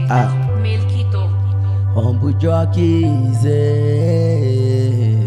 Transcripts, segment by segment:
Ah. Melquito. Humble jockeys, eh.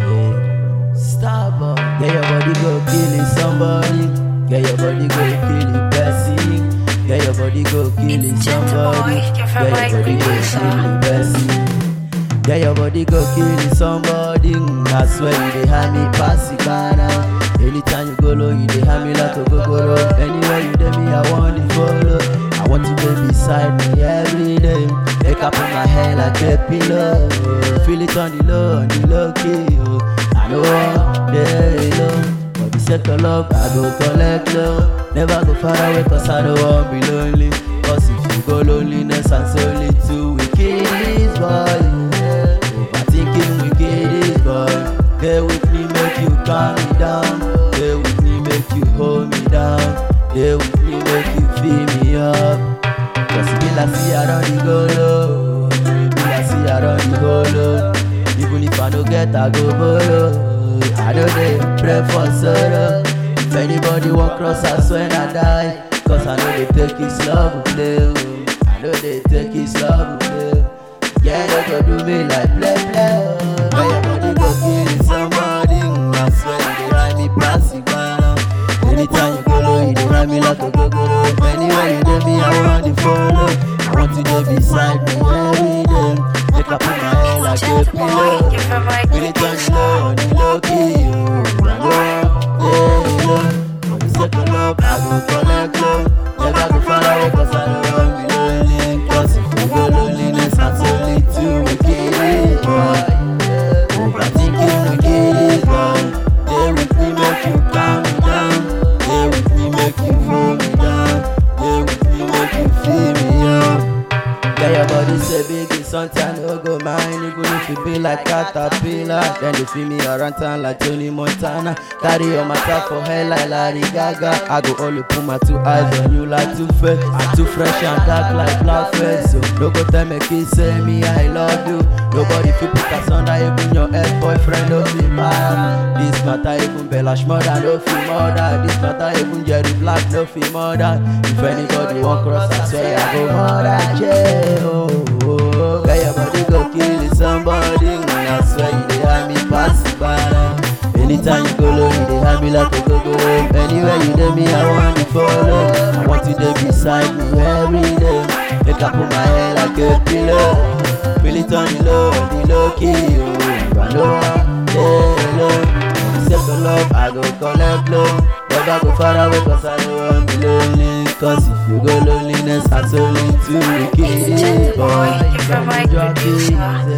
Starboy. Get your body go killing somebody. Get your body go killing Bessie. Get your body go killing It's Gentle somebody. Boy, your Get favorite your body go producer. killing Bessie. Get your body go killing somebody. I swear you dey have me pass it by now. Anytime you go low, you dey have me like a gogoro. Anywhere you dey me, I want to follow. I want you to beside me every day. Make up on my head like a pillow. Feel it on the low, on the low key. Oh. I know I'm there low. For the sake of love, I go collect love. Never go far away, cause I don't want be lonely. Cause if you go loneliness and solitude, we kill this boy. Overthinking, we kill this boy. Stay with me, make you calm me down. Stay with me, make you hold me down. Stay with me, make you fill me up. Cause it be like see I don't go low. It be like see I don't go low. Even if I don't get, I go bolo. I don't dey pray for sorrow. If anybody walk cross us when I die, cause I know they take his love with play. oh. I know they take his love with play. Yeah, they go do me like play play. oh. But your body go kill somebody. I swear you dey ride me plastic banana. Anytime you go low, you dey ride me like a gogoro. Anywhere you dey me, I want to follow. I want you to beside me every day. Make up in my head like a Gentle Boy, pillow. your favorite Really turn producer. low on the low key, oh. I go, yeah, low. For the sake of love, I go collect love. Never go far away, cause I don't want be lonely. Cause if you go loneliness, I'm solitude, we kill it, boy. Overthinking, we kill it, boy. Stay with me, make you calm me down. Stay with me, make you hold me down. Stay with me, make you feel me up. Yeah, your body say big is something I no go mind Even if you be like caterpillar Then they feel me around town like Tony Montana Carry your matter for hair like Larry Gaga I go only put my two eyes on you like two face I'm too fresh and dark like black face So no go tell me kiss say me I love you Nobody feel put us under even your ex-boyfriend no feel mad This matter even Belash mother no feel mother This matter even Jerry Black no feel mother If anybody walk cross I swear I go murder jail oh, oh. Get your body go kill somebody I swear you dey have me pass it by now. Anytime you go low you dey have me like a go-go Anywhere you dey me I want to follow I want you to beside me every day Make up put my head like a pillow Feel it on the low, on the low key, oh I know I'm yeah, low Save the love, I go collect love Never go far away cause I know I'm be lonely Cause if you go loneliness, I'm solitude, we It's kill Gentle it, Boy, your favorite Jockey, producer.